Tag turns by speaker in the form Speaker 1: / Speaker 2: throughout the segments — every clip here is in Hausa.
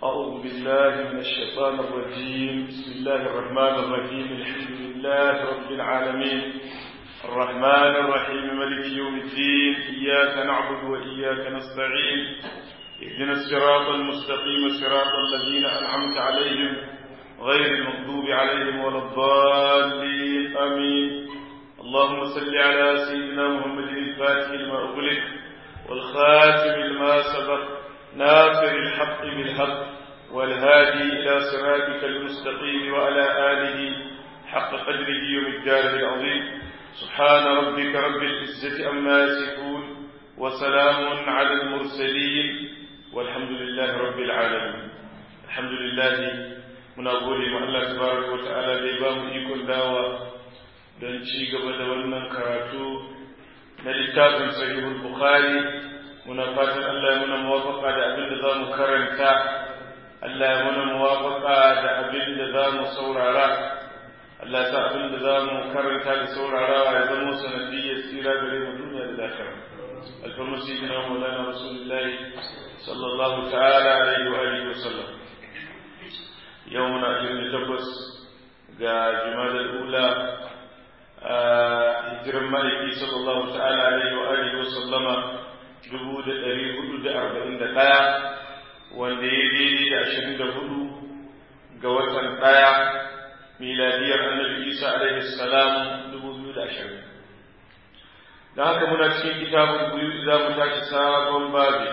Speaker 1: أعوذ بالله من الشيطان الرجيم بسم الله الرحمن الرحيم الحمد لله رب العالمين الرحمن الرحيم ملك يوم الدين إياك نعبد وإياك نستعين اهدنا الصراط المستقيم صراط الذين أنعمت عليهم غير المغضوب عليهم ولا الضالين آمين اللهم صل على سيدنا محمد الفاتح لما أغلق والخاتم لما سبق ناصر الحق بالحق والهادي إلى صراطك المستقيم وعلى آله حق قدره ومقداره العظيم سبحان ربك رب العزة أما يصفون وسلام على المرسلين والحمد لله رب العالمين الحمد لله muna gode ma Allah tabaraka wa ta'ala da ya ba mu ikon dawa don ci gaba da wannan karatu na littafin sahihul bukhari muna fatan Allah ya muna muwafaka da abin da za mu karanta Allah ya muna muwafaka da abin da za mu saurara Allah ya sa abin da za mu karanta da saurarawa ya zama sanadiyyar tsira gare mu duniya da lahira alfarmu sayyidina maulana rasulullahi sallallahu ta'ala alaihi wa alihi wa sallam yau muna ashirin da takwas ga jumadar ula a hijiran ma'aiki sallallahu ta'ala alaihi wa alihi wa sallama dubu da ɗari hudu da arba'in da ɗaya wanda ya daidai da ashirin da hudu ga watan ɗaya miladiyar annabi isa alaihi salam dubu biyu da ashirin don haka muna cikin kitabun biyu za mu tashi sabon babi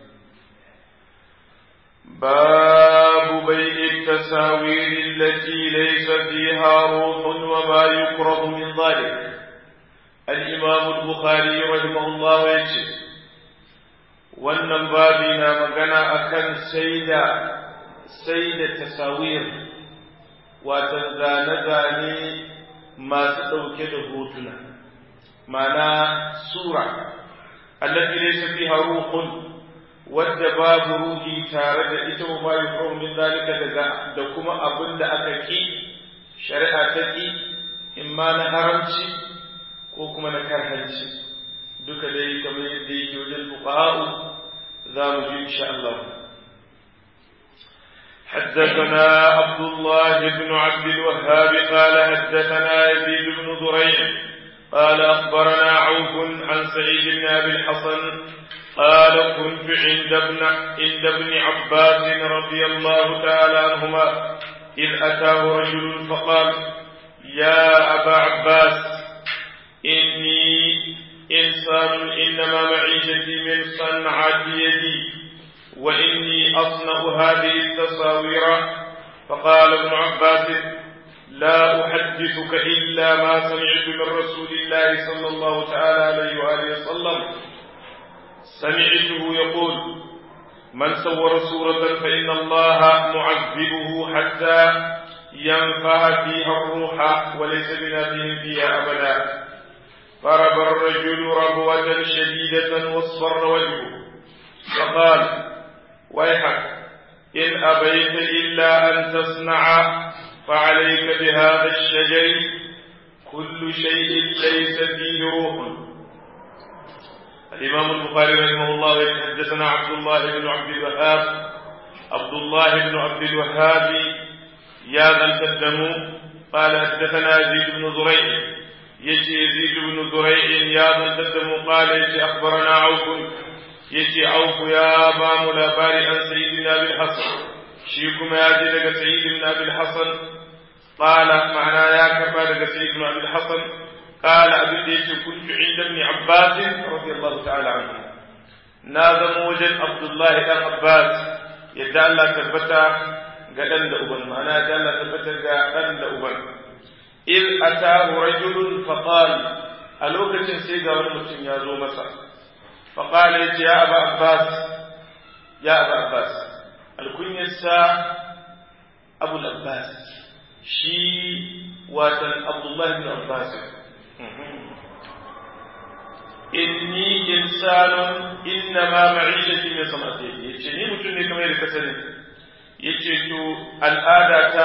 Speaker 1: باب بيع التساوير التي ليس فيها روح وما يكره من ذلك الإمام البخاري رحمه الله يجزي wannan babi na magana akan saida saida tasawir wato zane-zane masu ɗauke da hotuna mana sura allati laysa fiha ruhun wadda babu ruhi tare da ita wa ma yuqru min zalika daga da kuma abin da aka ki shari'a ta ki imma na haramci ko kuma na karhanci duka dai kamar yadda yake wajen fuqaha'u za mu ji insha Allah حدثنا عبد الله بن عبد الوهاب قال حدثنا يزيد بن زريع قال أخبرنا عوف عن سعيد بن أبي الحسن قال كنت عند ابن عند ابن عباس رضي الله تعالى عنهما إذ أتاه رجل فقال يا أبا عباس إني إنسان إنما معيشتي من صنعة يدي وإني أصنع هذه التصاوير فقال ابن عباس لا أحدثك إلا ما سمعت من رسول الله صلى الله تعالى عليه وآله وسلم سمعته يقول من صور صورة فإن الله معذبه حتى ينفع فيها الروح وليس بنافه فيها أبدا فرب الرجل ربوة شديدة واصفر وجهه فقال ويحك إن أبيت إلا أن تصنع فعليك بهذا الشجر كل شيء ليس فيه روح الإمام البخاري رحمه الله حدثنا عبد الله بن عبد الوهاب عبد الله بن عبد الوهاب يا ذا القدم قال حدثنا يزيد بن زريع يجي يزيد بن زريع يا ذا القدم قال يجي أخبرنا عوف يجي عوف يا بام الأباري عن سيدنا أبي الحسن شيكم يا جدك سيد بن أبي الحسن قال معنا يا كربا سيد بن أبي الحسن قال أبي ديش كنت عند ابن عباس رضي الله تعالى عنه نادم وجد عبد الله بن عباس يدعى الله تبتا قدن لأبن معناه يدعى الله تبتا قدن لأبن إذ أتاه رجل فقال ألوكة سيغا ونمتن يا زو مسا فقال يا أبا عباس يا أبا عباس الكنية السا أبو العباس شي واتن عبد الله بن عباس inni insanun inna ma ma'ishati min samati yace ni mutum ne kamar yadda ka sani yace to al'ada ta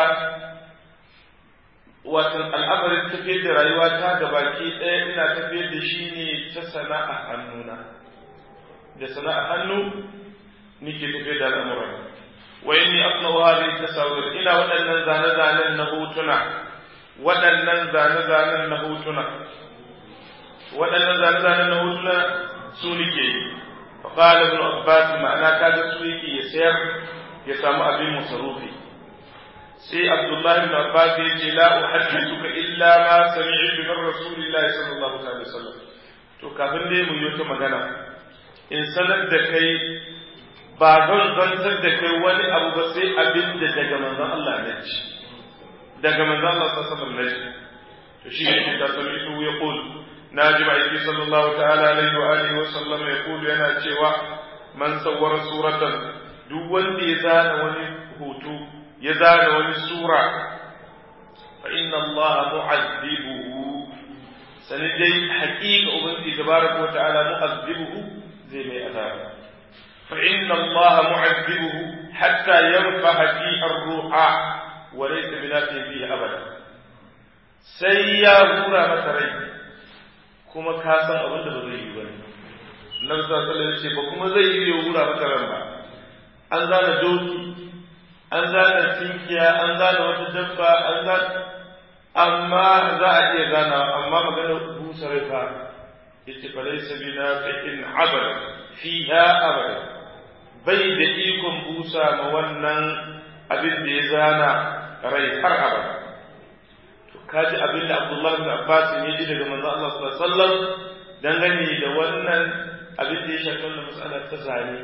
Speaker 1: watan al'amarin tafiyar da rayuwa ta gabaki ɗaya ina tafiyar da shi ne ta sana'a hannuna da sana'a hannu nike tafiyar da al'amuran wa inni asna'u hadhihi tasawir ina waɗannan zane-zanen na hotuna waɗannan zane-zanen na hotuna waɗannan zane-zanen na hotuna su nike yi fa qala ibn abbas ma'ana kaga su yake ya sayar ya samu abin masarufi sai abdullahi ibn abbas ya ce la uhaddithuka illa ma sami'tu min rasulillahi sallallahu alaihi wasallam to kafin dai mu yi wata magana in sanar da kai ba zan zantar da kai wani abu ba sai abin da daga manzon Allah na ci daga manzon Allah sallallahu alaihi wasallam to shi ne ta sami su ya qul naji ma'aiki sallallahu ta'ala alaihi wa alihi wa sallam ya qul yana cewa man sawwara suratan duk wanda ya zana wani hoto ya zana wani sura fa inna Allah mu'azzibuhu sani dai haƙiƙa ubangiji tabaraka wa ta'ala mu'azzibuhu zai mai azaba fa inna Allah mu'azzibuhu hatta yanfaha fi ar-ruha wa laysa binafi fihi abada sai ya hura masa rai kuma ka san abin da ba zai yi bane Nabi sallallahu alaihi wasallam ce ba kuma zai yi ya hura masa ran ba an zana doki an zana tinkiya an zana wata dabba an zana amma za a iya gana amma maganar busa rai fa yace fa laysa bina fi'in abada fiha abada bai da ikon busa ma wannan abin da ya zana rai har abada to kaji abin da Abdullah bin Abbas ya ji daga manzo Allah sallallahu alaihi wasallam dangane da wannan abin da ya shafi wannan mas'ala ta zane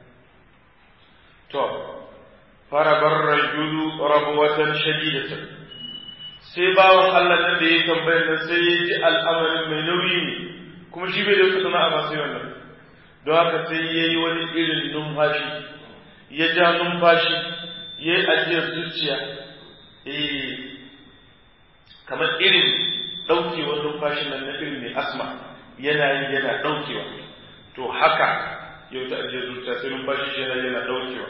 Speaker 1: to farabar rajulu rabwatan shadidatan sai bawan Allah nan da ya tambayar nan sai ya ji al'amarin mai nauyi ne kuma shi bai da wata sana'a ba sai wannan don haka sai ya yi wani irin numfashi ya ja numfashi ya yi ajiyar zuciya eh kamar irin ɗaukewar numfashin nan na irin mai asma yana yi yana ɗaukewa to haka yau ta ajiyar zuciya sai numfashi shi yana yana ɗaukewa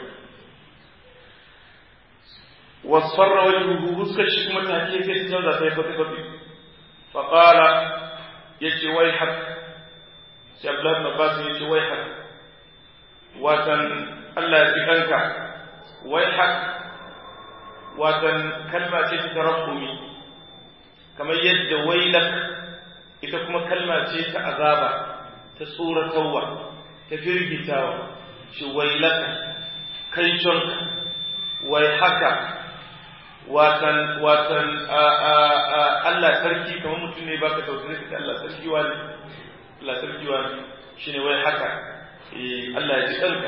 Speaker 1: واصفر وجهه huskar shi kuma take sai ta canza sai fati fati fa qala yace wai hak sai Abdullah ibn Abbas yace wai hak watan Allah ya kanka wai hak watan kalma ce ta tarabbumi kamar yadda wailak ita kuma kalma ce ta azaba ta tsoratarwa ta firgitawa shi wailaka kai conka wai haka watan watan Allah sarki kamar mutum ne baka tausayi kace Allah sarki wani Allah sarki wani shine wai haka eh Allah ya ji kanka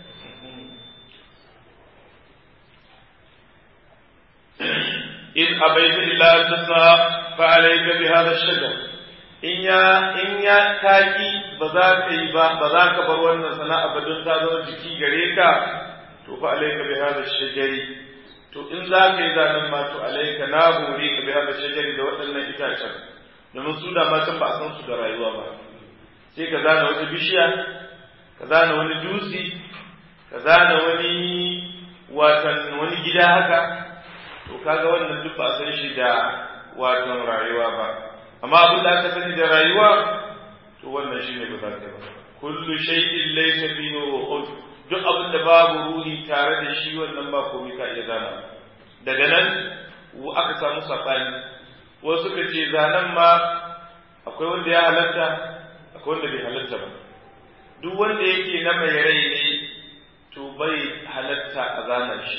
Speaker 1: in abaita illa an tasna fa alayka bi hadha ash-shajar in ya in ya kaki ba za ka yi ba ba za ka bar wannan sana'a ba don ta zama jiki gare ka to fa alayka bi hadha ash-shajari to in za ka yi zanen ma to alaika na hore ka bi hada shajari da waɗannan itacen domin su da matan ba a san su da rayuwa ba sai ka zana wata bishiya ka zana wani dutse ka zana wani watan wani gida haka to kaga wannan duk ba a san shi da watan rayuwa ba amma abin da aka sani da rayuwa to wannan shine ba za ka ba kullu shay'in laysa fihi ruhun duk abin da babu ruhi tare da shi wannan ba komai ka iya zana daga nan aka samu saɓani wasu suka ce zanen ma akwai wanda ya halatta akwai wanda bai halatta ba duk wanda yake na mai rai ne to bai halatta a zana shi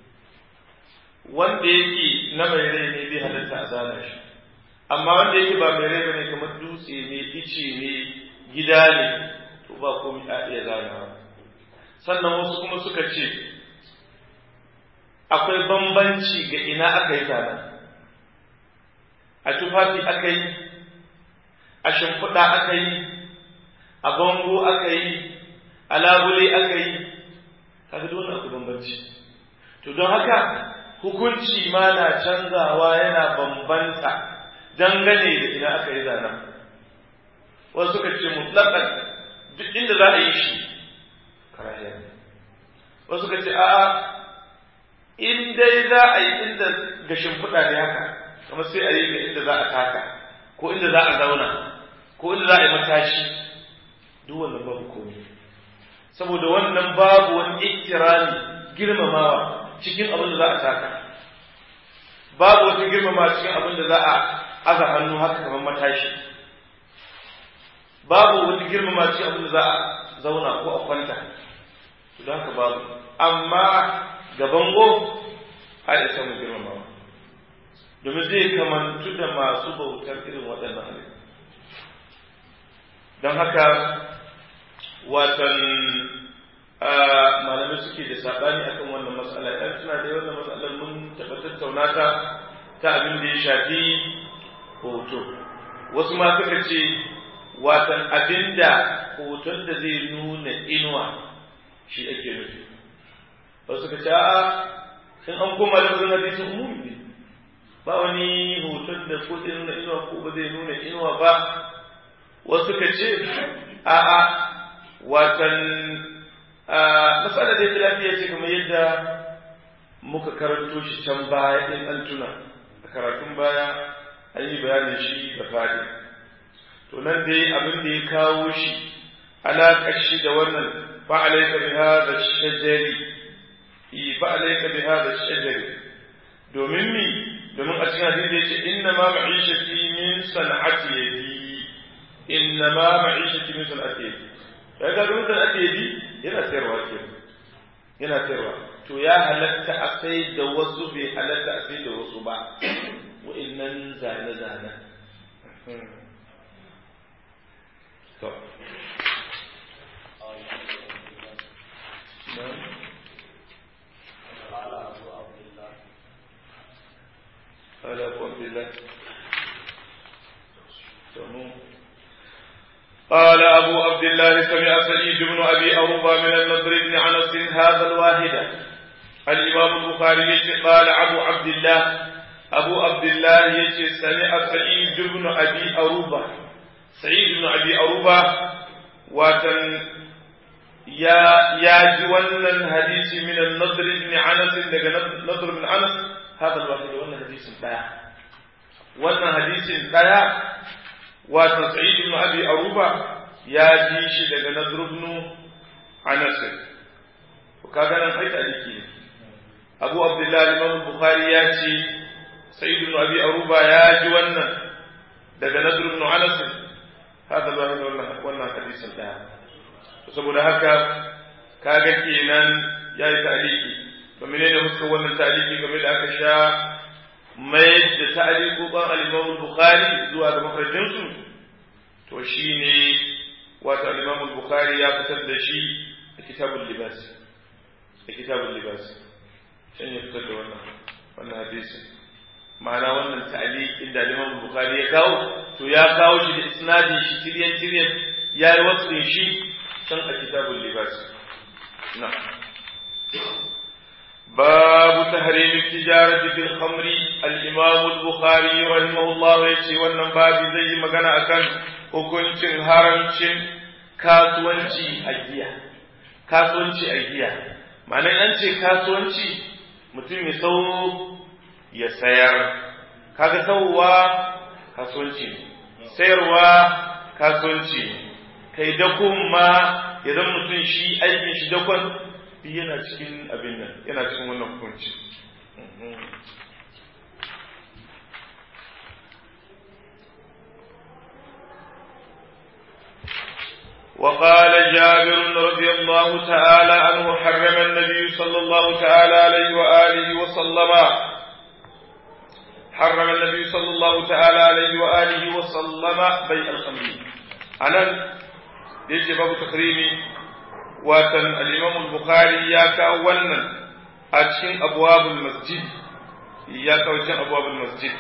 Speaker 1: wanda yake na mai rai ne bai halatta a zana shi amma wanda yake ba mai rai bane kamar dutse ne ice ne gida ne to ba komai a iya zanawa sannan wasu kuma suka ce akwai bambanci ga ina aka yi zanen a tufafi aka yi a shimfiɗa aka yi a bango aka yi a labule aka yi kaga dole akwai bambanci to don haka hukunci ma na canzawa yana bambanta dangane da ina aka yi zanen wasu suka ce mutlaƙan duk inda za a yi shi karahiya wasu ka ce a'a in dai za a yi inda ga shimfiɗa ne haka kuma sai a yi ga inda za a taka ko inda za a zauna ko inda za a yi matashi duk wannan babu komai saboda wannan babu wani ikirani girmamawa cikin abin da za a taka babu wata girmamawa cikin abin da za a aza hannu haka kamar matashi babu wata girmamawa cikin abin da za a zauna ko a kwanta to da haka babu amma ga bango a da samun girmamawa domin zai kamantu da masu bautar irin waɗannan halittu don haka watan malamai suke da saɓani akan wannan matsala ɗan suna da wannan matsalar mun taɓa tattauna ta ta abin da ya shafi hoto wasu ma suka ce watan abin da hoton da zai nuna inuwa shi ake nufi wasu suka ce a'a in an koma da wurin hadisin umumi ne ba wani hoton da ko zai nuna inuwa ko ba zai nuna inuwa ba wasu ka ce a'a watan matsala da ta lafiya ce kamar yadda muka karanto shi can baya in an tuna a karatun baya an yi bayanin shi da fadi to nan dai abin da ya kawo shi alaƙar shi da wannan fa'alaika bi hadha shajari fa'alaika bi hadha shajari domin mi domin a cikin hadisi yace inna ma ma'ishati min san'ati yadi inna ma ma'ishati min san'ati yadi kaga don san'ati yadi yana sayarwa ke yana sayarwa to ya halatta a sai da wasu bai halatta a sai da wasu ba wa'annan zane zane to قال أبو عبد الله قال أبو عبد الله سمع سعيد بن أبي أروبة من النضر بن عنس هذا الواحدة الإمام البخاري قال أبو عبد الله أبو عبد الله يجي سمع سعيد بن أبي أروبة سعيد بن أبي أروبة وتن يا يا جوانا حديث من النضر بن عنس نضر بن عنس هذا الواحد وانا حديث دايا وانا حديث دايا وانا سعيد بن ابي اروبا يا جيش daga نضر بن عنس وكذا nan kai taliki ne Abu Abdullah Imam Bukhari ya ce Sa'id ibn Abi Aruba ya ji wannan daga Nadr ibn Anas hada ba wannan wannan hadisin daya saboda haka kaga kenan yayi taliki ba menene muska wannan ta'aliki game da aka sha mai da ta'aliku ban al-Imam Bukhari zuwa ga makarajin su to shine wato al-Imam Bukhari ya fitar da shi a kitabul libas a kitabul libas shan ya fitar da wannan wannan hadisi ma'ana wannan ta'alikin da Imam Bukhari ya kawo to ya kawo shi da isnadin shi tiryan tiryan yayi wasu shi can a kitabul libas na'am باب تحريم التجارة في الخمر الإمام البخاري رحمه الله يشي wannan babi zai yi magana akan hukuncin haramcin kasuwanci a giya kasuwanci a giya ma'anar an ce kasuwanci mutum ya sau ya sayar kaga sauwa kasuwanci sayarwa kasuwanci kai dakon ma ya zama mutum shi aikin shi dakon yana cikin abin nan yana cikin wannan hukunci وقال جابر رضي الله تعالى عنه حرم النبي صلى الله تعالى عليه وآله وسلم حرم النبي صلى الله تعالى عليه وآله وسلم بيع الخمر أنا ليش باب تحريمي watan al'imam bukhari ya kawo wannan a cikin abuwabul masjid ya kawo cikin abuwabul masjid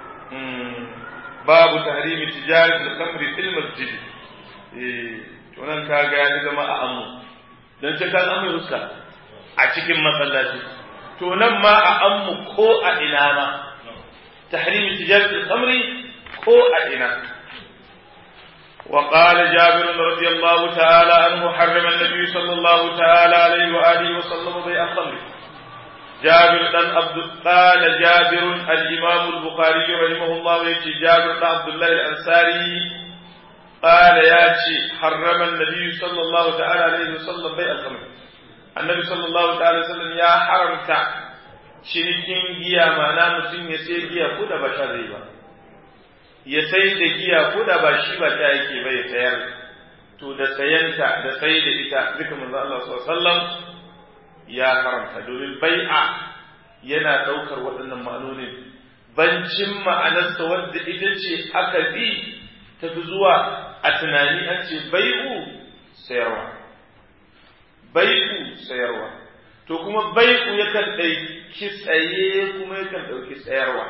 Speaker 1: babu tahrimi tijarat al-khamri fil masjid eh to nan kaga ya zama a amu dan ce kan amu huska a cikin masallaci to nan ma a ammu ko a ina ma tahrimi tijarat al-khamri ko a ina وقال جابر رضي الله تعالى عنه حرم النبي صلى الله تعالى عليه وآله وسلم بيع الخمر جابر بن عبد قال جابر الإمام البخاري رحمه الله يأتي جابر بن عبد الله الأنصاري قال ياتي حرم النبي صلى الله تعالى عليه وسلم بيع الخمر annabi sallallahu ta'ala sallam ya haramta cinikin giya ma'ana mutum ya sai giya ko da ba sha zai ba ya sai da giya ko da ba shi ba ta yake ba ya sayar to da sayanta da sai da ita duka manzo Allah sallallahu alaihi wasallam ya haramta domin bai'a yana daukar waɗannan ma'anonin bancin ma'anarsa wadda ita ce aka bi tafi zuwa a tunani an ce bai'u sayarwa bai'u sayarwa to kuma bai'u yakan ɗauki tsaye kuma yakan ɗauki tsayarwa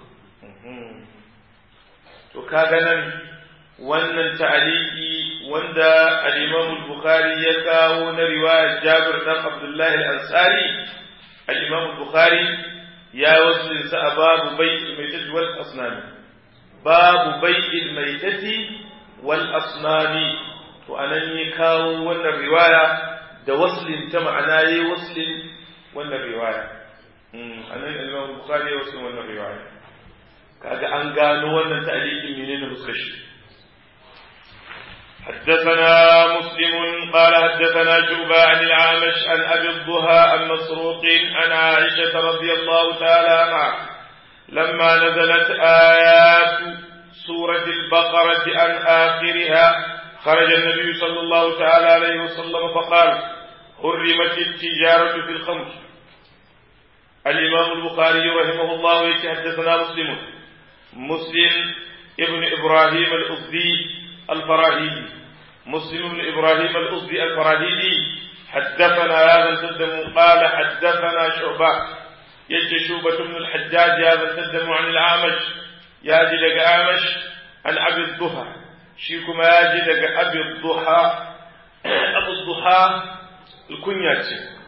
Speaker 1: to kaga nan wannan ta'aliki wanda al-Imam al-Bukhari ya kawo na riwayar Jabir dan Abdullah al-Ansari al-Imam al-Bukhari ya wasu sa babu bai'il maitati wal asnami babu bai'il maitati wal asnami to anan ya kawo wannan riwaya da waslin ta ma'ana yayi waslin wannan riwaya anan al-Imam al-Bukhari ya waslin wannan riwaya kaga an gano wannan ta'liqin menene fuskar shi حدثنا مسلم قال حدثنا شعبة عن العامش عن أبي الضحى عن مسروق عن عائشة رضي الله تعالى عنها لما نزلت آيات سورة البقرة عن آخرها خرج النبي صلى الله تعالى عليه وسلم فقال حرمت التجارة في الخمر الإمام البخاري رحمه الله يتحدثنا مسلم مسلم ابن إبراهيم الأزدي الفراهيدي مسلم بن إبراهيم الأزدي الفراهيدي حدثنا هذا التدم قال حدثنا شعبة يجي شوبة بن الحجاج هذا التدم عن الأعمش ياجي لك أعمش عن أبي الضحى شيكما ياجي لك أبي الضحى أبو الضحى الكنية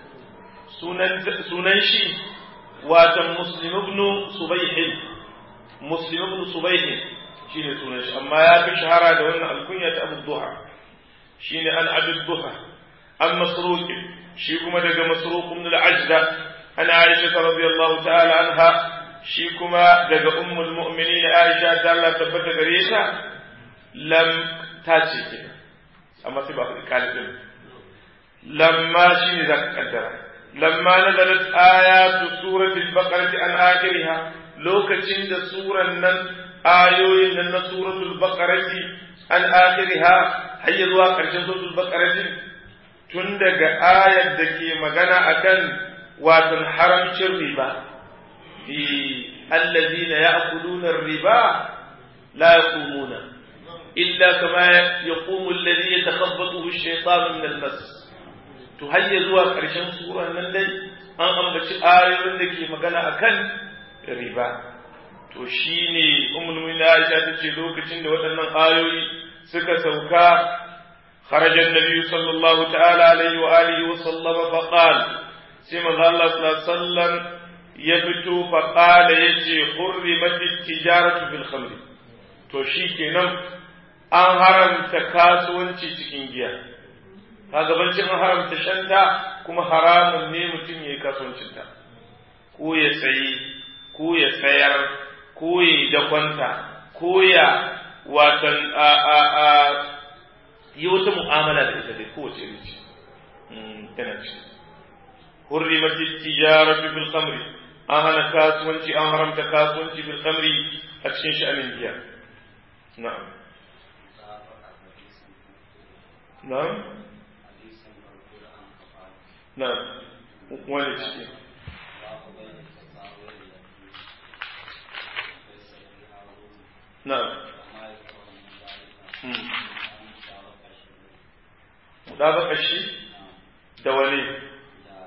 Speaker 1: سنن شي واتم مسلم بن صبيح مسلم بن صبيح shine sunan shi amma ya fi shahara da wannan alkunya ta Abu Duha shine an Abu Duha an Masruq shi kuma daga Masruq ibn al-Ajda an Aisha radiyallahu ta'ala anha shi kuma daga ummul mu'minin Aisha ta Allah tabbata gare ta lam ta ce ke amma sai ba ku kalibin lamma shine zaka kaddara lamma nazalat ayatu surati al-baqarah an akhiriha lokacin da suran nan ayoyin nan na suratul baqarati an akhiriha har zuwa ƙarshen suratul baqarati tun daga ayar da ke magana akan watan haramcin riba fi allazina ya'kuluna riba la yaqumuna illa kama yaqumu alladhi yatakhabbathu ash-shaytanu min al-mas to har zuwa ƙarshen suran nan dai an ambaci ayoyin da ke magana akan riba to shi ne umulmin Aisha ta ce lokacin da waɗannan ayoyi suka sauka kharajan nabi sallallahu ta'ala alaihi wa alihi wa sallama fa qal sai manzo Allah sallallahu alaihi wasallam ya fito fa qala yace hurrimat tijaratu fil khamr to shi kenan an haramta kasuwanci cikin giya kaga bancin an haramta shanta kuma haramun ne mutum yayi kasuwancin ta ko ya sayi ko ya sayar ko ya yi dakwanta ko ya watan a a a yi wata mu'amala da ita dai kowace iri ce tana ce hurrimat tijaratu fil khamri an hana kasuwanci an haramta kasuwanci fil khamri a cikin sha'anin giya na'am na'am na'am wani ciki نعم مطابق الشيء دولي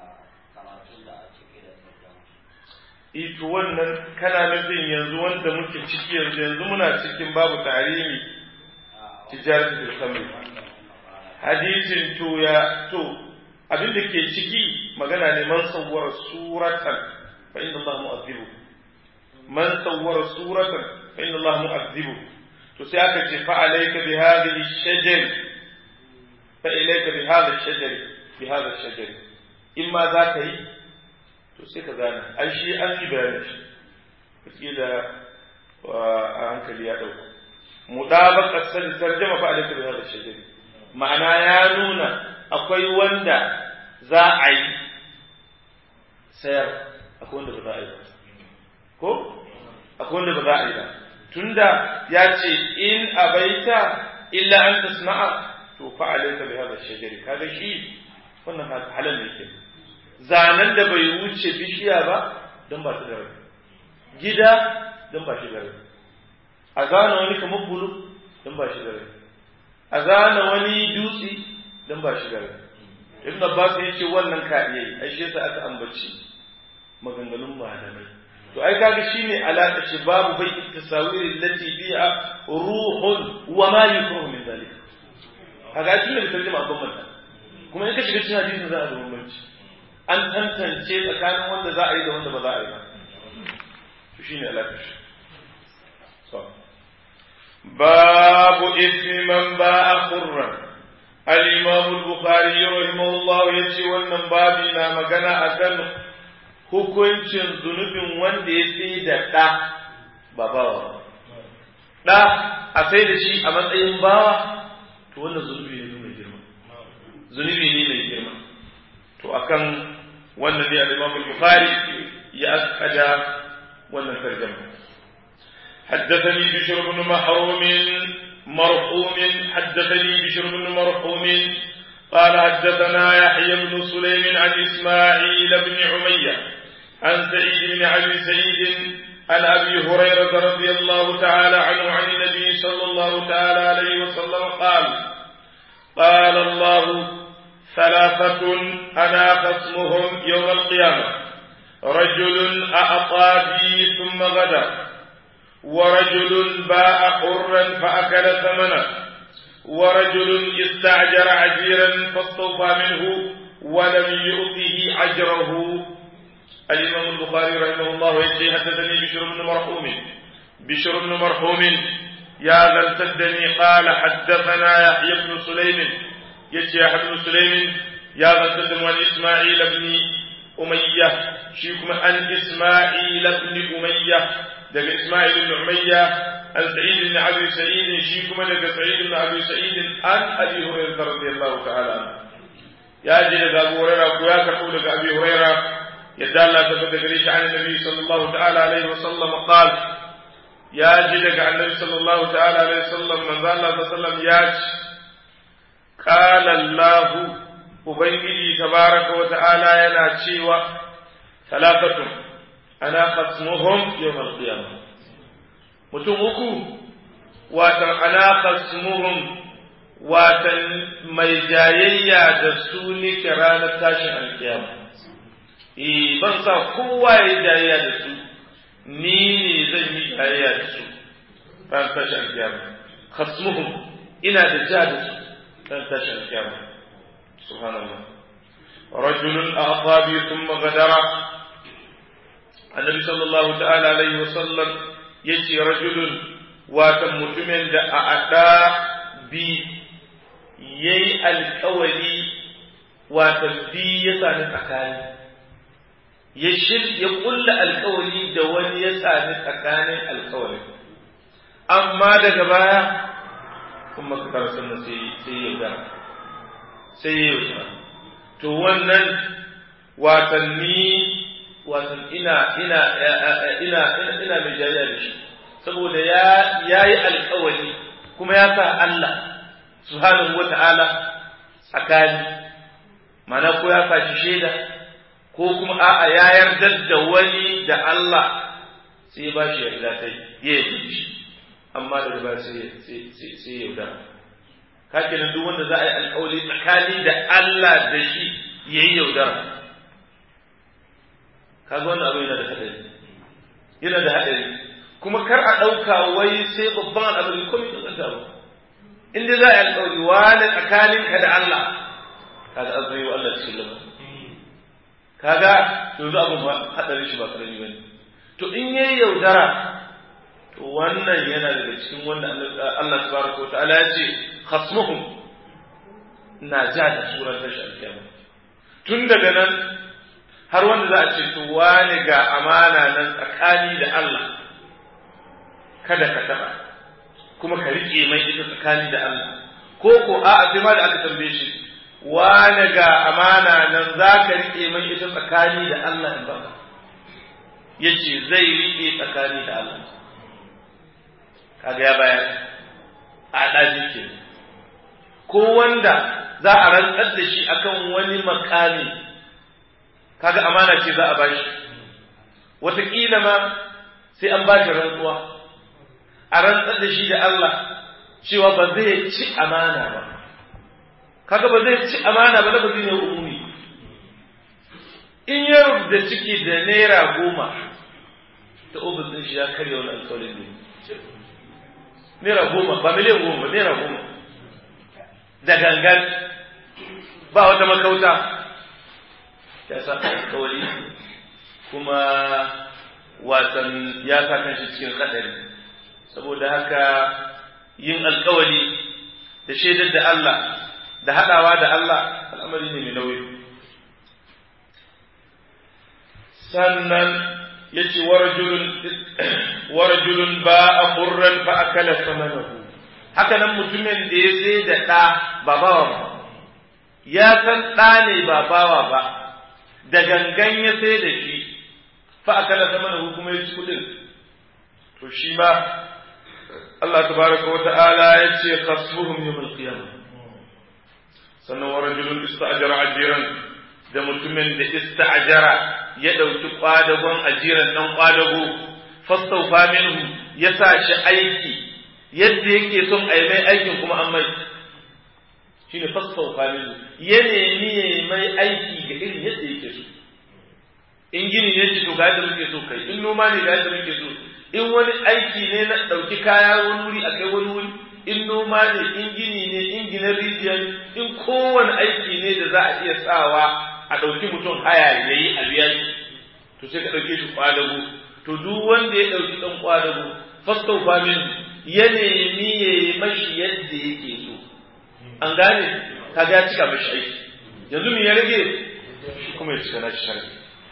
Speaker 1: ito wannan kana nufin yanzu wanda muke ciki yanzu yanzu muna cikin babu tarihi tijarat bil khamr hadisin to ya to abin da ke ciki magana ne man sawwara suratan fa inna Allah mu'azzibu man sawwara suratan فإن الله مؤذبه تساك فعليك بهذه الشجر فإليك بهذا الشجر بهذا الشجر إما ذاك تسيك ذانا أي شيء أني بيانش فإذا وأنك لي أدوك مطابق السنة ترجمة فعليك بهذا الشجر معنى يا نونا أقوي وندا za a yi sayar akwai wanda ba za a yi ba ko akwai wanda ba za a yi ba tunda ya ce in abaita illa an tasma'a to fa alayka bi hadha shajari kaga shi wannan halal ne ke zanen da bai wuce bishiya ba don ba shi da rai gida don ba shi da rai a zana wani kamar bulu don ba shi da rai a zana wani dutse don ba shi da rai ibn abbas ya ce wannan ka iya yi ai shi yasa aka ambaci maganganun malamai to ai kaga shine alaka shi babu bai tasawiri lati bi'a ruhun wa ma yukrahu min zalik kaga shi ne tarjuma abban mata kuma in ka shiga cikin hadisin za a zama bambanci an tantance tsakanin wanda za a yi da wanda ba za a yi ba to shine alaka shi so babu ismi man ba'a qurran al-imam al-bukhari rahimahullah yace wannan babi na magana akan hukuncin zunubin wanda ya sai da ɗa ba bawa ɗa a sai da shi a matsayin bawa to wannan zunubi ne mai girma zunubi ne mai girma to akan wannan ne al-Imam al-Bukhari ya askada wannan tarjuma حدثني بشر بن محروم مرحوم حدثني بشر بن مرحوم قال حدثنا يحيى بن سليم عن إسماعيل بن عمية عن سعيد بن أبي سعيد عن أبي هريرة رضي الله تعالى عنه عن النبي صلى الله تعالى عليه وسلم قال قال الله ثلاثة أنا خصمهم يوم القيامة رجل أعطى بي ثم غدا ورجل باع حرا فأكل ثمنه ورجل استعجر عجيرا فاستوفى منه ولم يؤته أجره الإمام البخاري رحمه الله يجي حدثني بشر بن مرحوم بشر بن مرحوم يا غلتدني قال حدثنا يحيى بن سليم يجي يحيى بن سليم يا غلتدني عن إسماعيل بن أمية شيكم عن إسماعيل بن أمية دق إسماعيل بن أمية عن سعيد بن أبي سعيد شيكم دق سعيد بن أبي سعيد عن أبي هريرة رضي الله تعالى عنه يا جل أبو هريرة ويا كقول أبي هريرة يدل الله تبارك ريش عن النبي صلى الله تعالى عليه وسلم قال يا جل عن النبي صلى الله تعالى عليه وسلم من ذا الله وسلم ياج قال الله ubangiji tabaraka wa ta'ala yana cewa talatatun ana khasmuhum yawmal qiyamah mutum uku watan ana khasmuhum watan mai jayayya da su nike ranar tashin alkiyama eh ban sa kowa ya jayayya da su ni ne zan yi jayayya da su ranar tashin alkiyama khasmuhum ina da ja da su ranar tashin alkiyama سبحان الله رجل أعطى بي ثم غدر النبي صلى الله تعالى عليه وسلم يجي رجل واتم متمن دا أعطى بي يي الكولي واتم بي يساني تكاني يشل يقول الكولي دوان يساني تكاني الكولي أما دا جبايا ثم كتر سنة سيئة sai ya yi to wannan watanni watan ina ina ina ina mai jariya da shi saboda ya yayi alkawari kuma ya sa Allah subhanahu wata'ala tsakani mana ko ya sa shi shaida ko kuma a'a ya yarda da wani da Allah sai ya ba shi yarda ta ya yi shi amma daga ba sai sai ya yaudara kake nan duk wanda za a yi alkawali tsakani da Allah da shi ya yi yaudara kaga wannan abu yana da haɗari yana da haɗari kuma kar a ɗauka wai sai babban al'amari ko mai tsanta ba in dai za a yi alkawali wani tsakanin ka da Allah kaga an zai wa Allah cikin lama kaga yanzu abin ba haɗari shi ba karami ba ne to in yayi yaudara to wannan yana daga cikin wanda Allah tabaraka wa ta'ala ya ce khasmuhum na ja da surar tashi alkiyama tun daga nan har wanda za a ce to wani ga amana nan tsakani da Allah kada ka taba kuma ka rike mai ita tsakani da Allah ko ko a sai ma da aka tambaye shi wane ga amana nan za ka riƙe mai ita tsakani da Allah in baka ya ce zai riƙe tsakani da Allah kaga ya bayar a ɗaji ke ko wanda za a rantsar da shi akan wani makami kaga amana ce za a bashi wataƙila ma sai an bashi rantsuwa a rantsar da shi da Allah cewa ba zai ci amana ba kaga ba zai ci amana ba lafazi ne umumi in ya rubuta ciki da naira goma ta ofis ɗin shi ya karya wani alƙawarin ne naira goma ba miliyan goma ba naira goma da gangan ba wata makauta ya sa alƙawari kuma wasan ya sa kanshi cikin haɗari saboda haka yin alƙawari da shaidar da Allah da haɗawa da Allah al'amari ne mai nauyi sannan ya ce warajulun ba a furran fa akala samanahu haka nan mutumin da ya sai da ɗa ba bawa ba ya san ɗa ne ba bawa ba da gangan ya sai da shi fa akala samanahu kuma ya ci kuɗin to shi ma Allah tabaraka wa ta'ala ya ce khasbuhum yawm al-qiyamah sannan wa rajulun ista'jara ajiran da mutumin da ista'jara ya dauki kwadagon ajiran dan kwadago fastawfa minhu ya sa shi aiki yadda yake son a mai aikin kuma an mai shine fastawfa minhu ya nemi ya mai aiki ga irin yadda yake so in gini ne ce to ga yadda muke so kai in noma ne ga yadda muke so in wani aiki ne na ɗauki kaya wani wuri a kai wani wuri in noma ne in gini ne in gina rijiya in kowane aiki ne da za a iya sawa a ɗauki mutum haya ya yi a biya shi to sai ka ɗauke shi ƙwadago to duk wanda ya ɗauki ɗan ƙwadago fastau famin ya nemi ya yi mashi yadda yake so an gane ka ga cika mashi aiki yanzu me ya rage shi kuma ya cika nashi sharri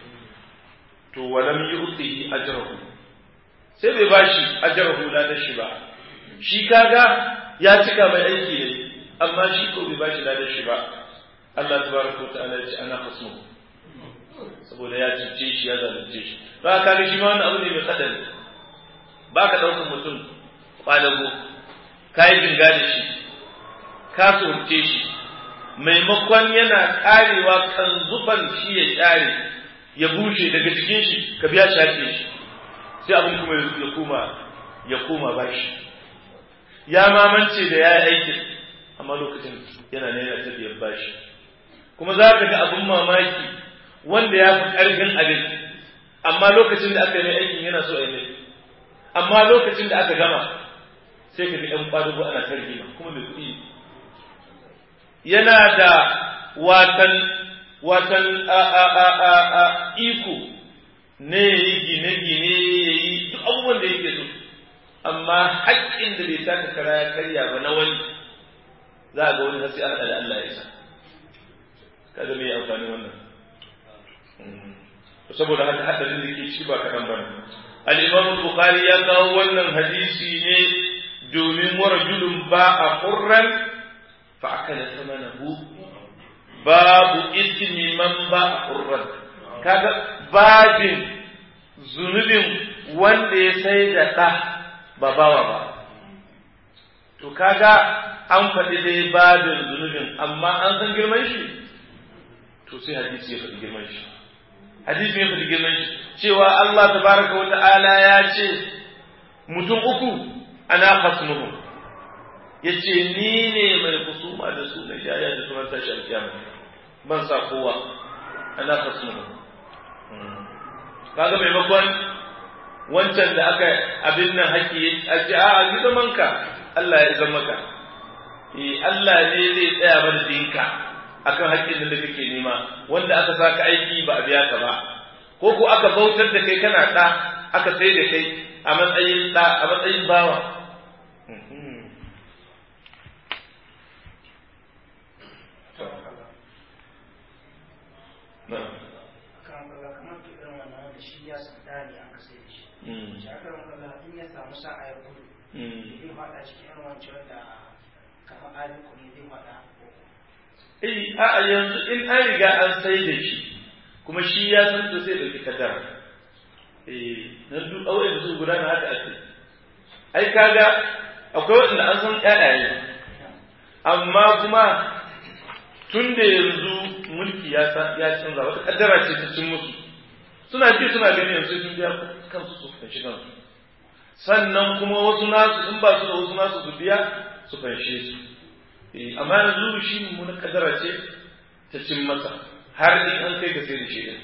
Speaker 1: to walam yu'tihi ajrahu sai bai bashi ajrahu la da shi ba shi kaga ya cika mai aiki ne amma shi ko bai bashi ladan shi ba Allah tabaraka wa ta'ala ya ce ana khasmu saboda ya cuce shi ya zalunce shi to kaga shi ma wannan abu ne mai kadari ba ka ɗaukar mutum kwadago ka yi jinga da shi ka tsorce shi maimakon yana karewa kan zuban shi ya share ya bushe daga cikin shi ka biya shafe shi sai abin kuma ya koma ya koma bashi ya mamance da ya yi aikin amma lokacin yana ne yana tafiyar bashi kuma za ka ga abin mamaki wanda ya fi ƙarfin abin amma lokacin da aka yi aikin yana so a yi mai amma lokacin da aka gama sai ka ga ɗan ƙwadugo ana tarjima kuma mai kuɗi yana da watan watan a a a a a iko ne ya yi gine-gine ya yi duk abubuwan da yake so amma haƙƙin da bai taka kara ya karya ba na wani za a ga wani hasi an da Allah ya sa kaga me amfani wannan saboda haka hadarin da ke ci ba kaɗan ba ne al-imam bukhari ya kawo wannan hadisi ne domin warajulun ba a qurran fa akala samanahu babu ismi man ba a qurran kaga babin zunubin wanda ya sai da ɗa ba bawa ba to kaga an faɗi dai babin zunubin amma an san girman shi to sai hadisi ya faɗi girman shi hadisi ya faɗi girman shi cewa Allah tabaraka wa ta'ala ya ce mutum uku ana khasmuhum yace ni ne mai kusuma da su na jaya da sunan tashi alkiyama ban sa kowa ana khasmuhum kaga maimakon wancan da aka abin nan haƙi a ce a yi zaman ka Allah ya zama ka eh Allah ne zai tsaya mana dinka akan haƙƙin da kake nema wanda aka saka aiki ba a biya ka ba ko ko aka bautar da kai kana ɗa aka sai da kai a matsayin ɗa a matsayin bawa
Speaker 2: shi aka rama in ya samu sa'a ya gudu zai faɗa cikin yan wancan da kamar aliko ne zai faɗa
Speaker 1: eh a yanzu in an riga an sai da shi kuma shi ya san to sai dauki kaddara eh nan duk aure da su gudana haka ake ai kaga akwai wanda an san ƴaƴaye amma kuma tun da yanzu mulki ya ya canza wata kaddara ce ta cin musu suna ji suna gani yanzu sun biya kansu su fanshi kansu sannan kuma wasu nasu in ba su da wasu nasu su biya su fanshe su amma yanzu shi mummunan kaddara ce ta cin masa har in an kai ga sai da shi din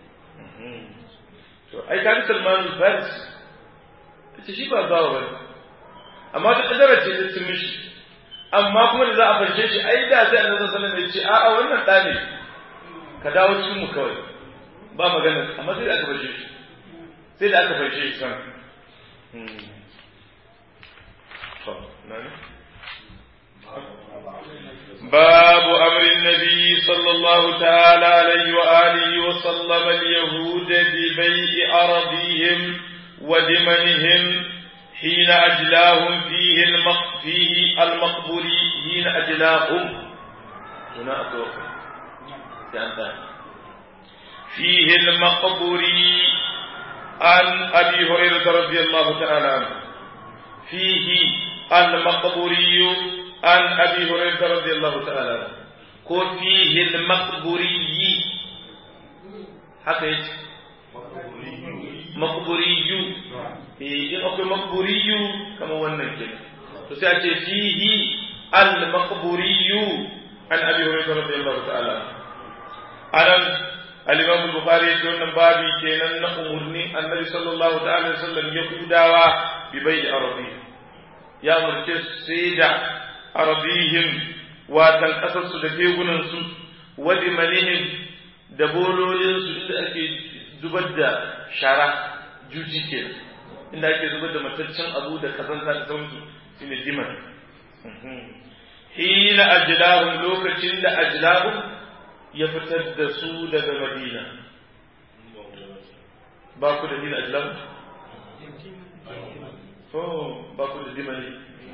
Speaker 1: to ai ka Salman al-Faris ce shi ba bawa bane amma ta kaddara ce ta cin mishi amma kuma da za a fanshe shi ai da sai annabi sallallahu alaihi wasallam ya ce a'a wannan da ne ka dawo cikin mu kawai ba magana amma sai da aka fanshe shi sai da aka fanshe shi san باب أمر النبي صلى الله تعالى عليه وآله وسلم اليهود ببيع أراضيهم ودمنهم حين أجلاهم فيه المق فيه المقبري حين أجلاهم هنا أتوقع فيه المقبري عن أبي هريرة رضي الله تعالى عنه فيه المقبري عن أبي هريرة رضي الله تعالى عنه كو فيه المقبري حقيقة مقبري إيه أكو مقبري كما ونن كده تسأل فيه المقبري عن أبي هريرة رضي الله تعالى عنه أنا الإمام البخاري يقول بابي كينا نأمرني النبي صلى الله تعالى وسلم يقوداوا ببيع أرضيه ya umarce su sai da arabihim watan ƙasarsu da tegunansu wadi manihim da bololinsu inda ake zubar da shara juji ke inda ake zubar da mataccen abu da kazanta da sauransu shi ne diman hina ajlahum lokacin da ajlahum ya fitar da su daga madina ba ku da hina ajlahum باكل الدمني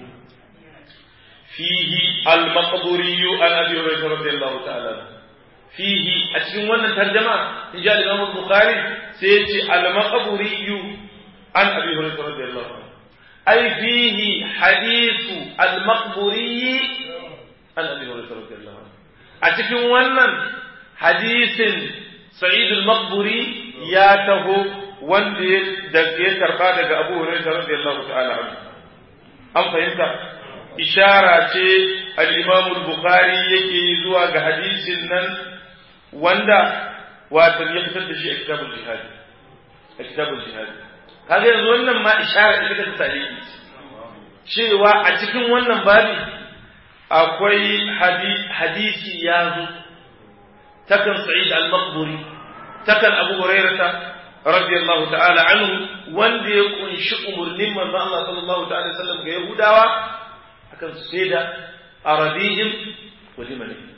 Speaker 1: فيه المقبوري عن ابي هريره رضي الله تعالى عنه فيه أتكلم وانا ترجمة إن جاء الإمام البخاري سيأتي المقبوري عن أبي هريرة رضي الله عنه أي فيه حديث المقبوري عن أبي هريرة رضي الله عنه أتكلم وانا حديث سعيد المقبوري ياته wanda ya karba daga Abu Hurairah radiyallahu ta'ala anhu an fahimta ishara ce al-Imam al-Bukhari yake zuwa ga hadisin nan wanda wato ya fitar da shi a kitabul jihad a kitabul jihad kaga yanzu wannan ma ishara ita ta tarihi cewa a cikin wannan babi akwai hadisi ya zo takan Sa'id al-Maqburi takan Abu Hurairah radiyallahu ta'ala anhu wanda ya kunshi umurnin manzon Allah sallallahu ta'ala sallam ga Yahudawa akan su sai da arabihim wa limanihim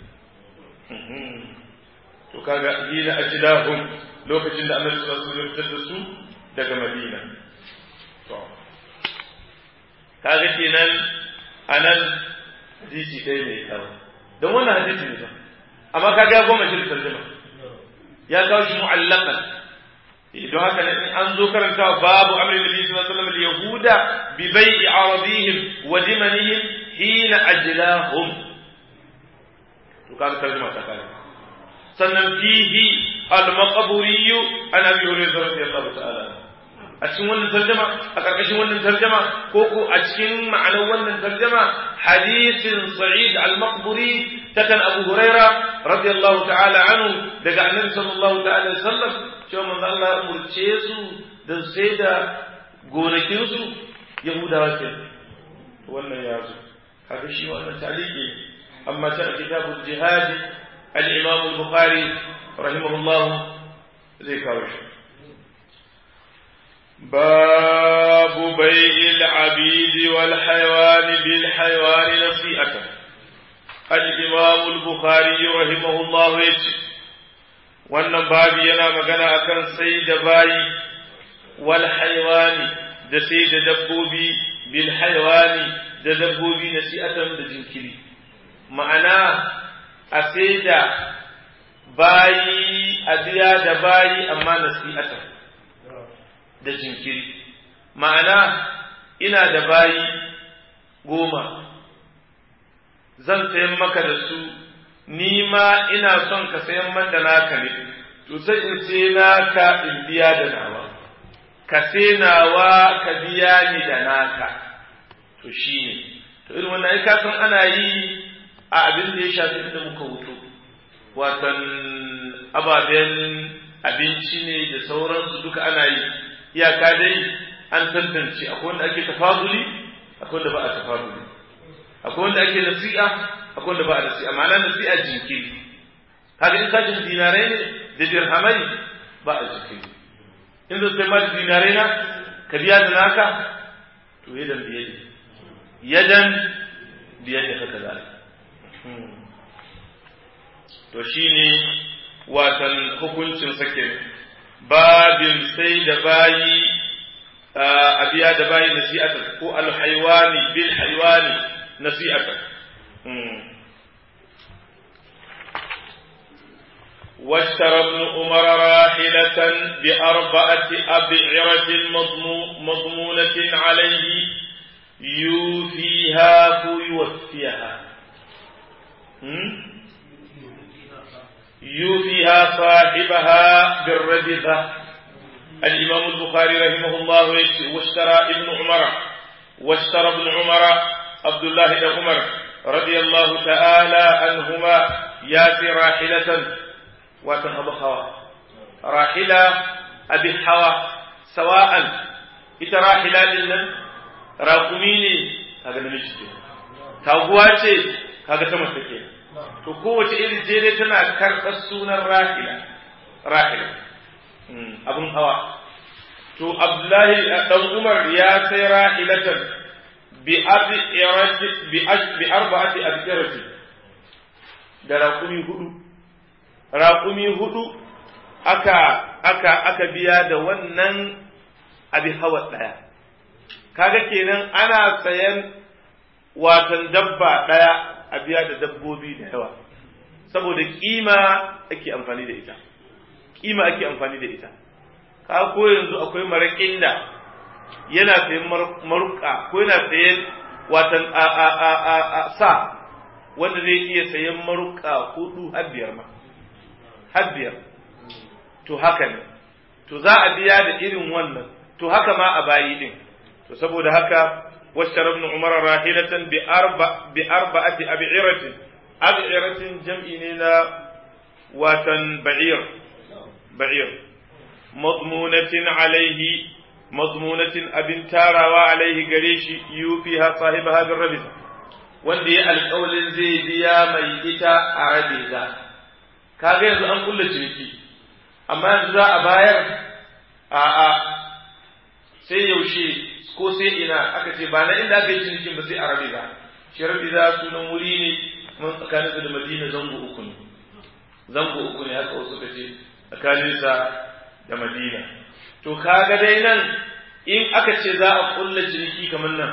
Speaker 1: to kaga hina ajlahum lokacin da Annabi sallallahu alaihi wasallam ya fitar da su daga Madina to kaga kenan anan hadisi dai ne kawo don wannan hadisi ne ba amma kaga ya goma shi tarjuma ya kawo shi mu'allaqan don haka ne in an zo karanta babu amrin nabi sallallahu alaihi wasallam yahuda bi bai'i arabihim wa dimanihim hina ajlahum to kaga tarjuma ta kai sannan fihi al-maqburi an abi hurairah radiyallahu ta'ala a cikin wannan tarjuma a karkashin wannan tarjuma ko ko a cikin ma'anar wannan tarjuma hadisin sa'id al-maqburi takan abu hurairah radiyallahu ta'ala anhu daga annabi sallallahu ta'ala alaihi wasallam cewa manzo Allah ya umurce su da sai da gonakinsu Yahudawa ke wannan ya zo haka shi wannan taliki amma ta kitabul jihad al-Imam al-Bukhari rahimahullah zai kawo shi باب بيع العبيد والحيوان بالحيوان نصيئة الإمام البخاري رحمه الله يجي wannan babi yana magana akan sai da bayi wal haywani da sai da dabbobi bil haywani da dabbobi nasi'atan da jinkiri ma'ana a sai da bayi a biya da bayi amma nasi'atan da jinkiri ma'ana ina da bayi goma zan sayan maka da su ni ma ina son ka sayan man da naka ne to sai in sai naka in biya da nawa ka sai nawa ka biya ni da naka to shine to irin wannan ai ka san ana yi a abin da ya shafi inda muka wuto watan ababen abinci ne da sauransu duka ana yi iyaka dai an tantance akwai wanda ake tafaduli akwai wanda ba a tafaduli akwai wanda ake nasi'a akwai wanda ba a nasi'a ma'ana nasi'a jinkiri haka in sashin dinarai ne da dirhamai ba a jinkiri in zai sai ma da dinarai na ka biya da naka to yadan biye ne yadan biye ne haka za to shine watan hukuncin sake babin sai da bayi a biya da bayi nasi'atan ko alhaiwani bil haiwani nasi'atan واشترى ابن عمر راحلة بأربعة أبعرة مضمونة عليه يوفيها فيوفيها يوفيها صاحبها بالربذة الإمام البخاري رحمه الله واشترى ابن عمر واشترى ابن عمر عبد الله بن عمر رضي الله تعالى عنهما ياتي راحلة واتن أبو حوا راحلة أبي حوا سواء إذا راحلة لنا راقميني هذا نمشي تاغواتي هذا تمسكين to kowace irin ce dai tana karɓar sunan rahila rahila abin hawa to abdullahi dan umar ya sai rahilatan bi abi irati bi bi arba'ati abirati da raƙumi hudu raƙumi hudu aka aka aka biya da wannan abin hawa ɗaya kaga kenan ana sayan watan dabba ɗaya a biya da dabbobi da yawa saboda kima ake amfani da ita kima ake amfani da ita ka ko yanzu akwai maraƙin da yana sayan maruka ko yana sayan watan a a a a, a sa wanda zai iya sayan maruka hudu har biyar ma har biyar to haka ne to za a biya da irin wannan to haka ma a bayi din to saboda haka واشترى ابن عمر راحلة بأربع بأربعة أبعرة أبعرة جمعنا واتن بعير بعير مضمونة عليه مضمونة أبن تارا وعليه قريش يوفيها صاحبها بالربزة wanda ya alƙawalin zai biya mai ita a rabe za kaga yanzu an kulle ciniki amma yanzu za a bayar a'a sai yaushe ko sai ina aka ce ba na inda aka yi cinikin ba sai a rabiza shi rabiza sunan wuri ne kuma tsakanin da madina zango uku ne zango uku ne haka wasu kace tsakanin sa da madina to kaga dai nan in aka ce za a kulla ciniki kamar nan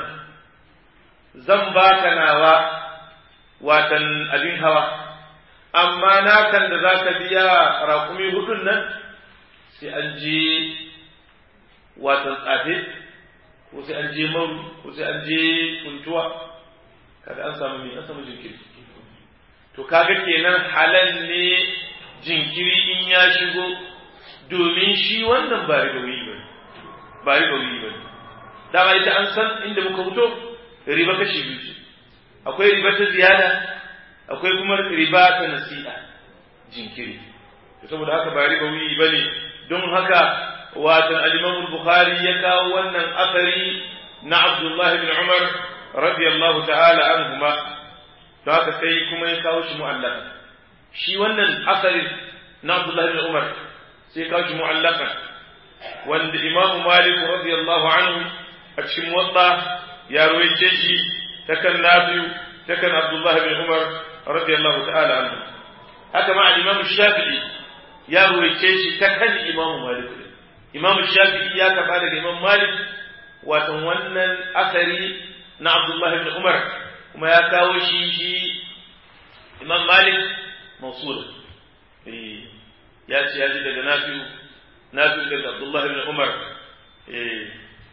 Speaker 1: zan baka nawa watan abin hawa amma nakan da za ka biya raƙumi hudun nan sai an je watan tsafe ko sai an je maru ko sai an je kuntuwa kaga an samu me an samu jinkiri to kaga kenan halal ne jinkiri in ya shigo domin shi wannan ba rigawi ba ba rigawi ba dama ita an san inda muka fito riba kashi biyu ce akwai riba ta ziyada akwai kuma riba ta nasi'a jinkiri to saboda haka ba rigawi ba ne don haka watan al-Imam Bukhari ya kawo wannan asari na Abdullah ibn Umar radiyallahu ta'ala anhuma to haka sai kuma ya kawo shi mu'allaka shi wannan asari na Abdullah ibn Umar sai ya kawo shi mu'allaka wanda Imam Malik radiyallahu anhu a cikin wadda ya ruwaice shi ta kan Nafi'u ta kan Abdullah ibn Umar radiyallahu ta'ala anhu haka ma al-Imam Shafi'i ya ruwaice shi ta kan Imam Malik imam shafi'i ya karba daga imam malik watan wannan asari na abdullah ibn umar kuma ya kawo shi shi imam malik mawsul eh ya ce ya ji daga nafi'u nafi'u daga Abdullah ibn Umar eh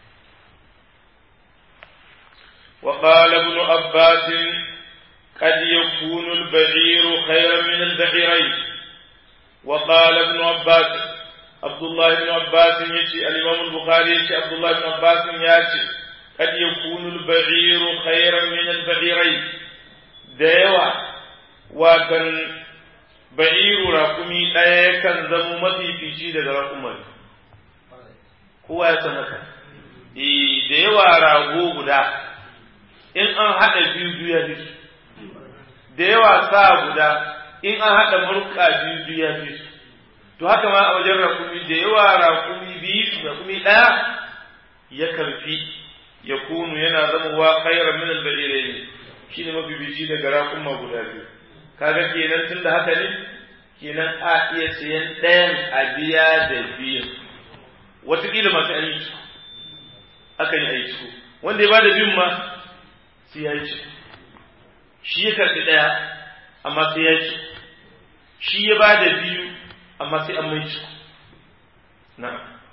Speaker 1: وقال ابن عباس قد يكون البعير خيرا من البعيرين وقال ابن عباس عبد الله بن عباس يجي الإمام البخاري يجي عبد الله بن عباس يجي قد يكون البعير خيرا من البعيرين ديوا وكان ba'iru rakumi ɗaya kan zamo mafifici daga rakumar kowa ya san haka da yawa rago guda in an haɗa biyu biyu ya fi da yawa sa guda in an haɗa murka biyu biyu ya fi to haka ma a wajen rakumi da yawa rakumi biyu rakumi ɗaya ya karfi ya kunu yana zamowa khairan min al-ba'irain shine mafi bici daga rakuma guda biyu kaga kenan tunda haka ne kenan a iya sayan ɗayan a biya da biyu wataƙila masu aiki akan yi aiki wanda ya ba da biyun ma sai ya yi shi ya karɓi ɗaya amma sai ya ci shi ya ba da biyu amma sai an mai ci na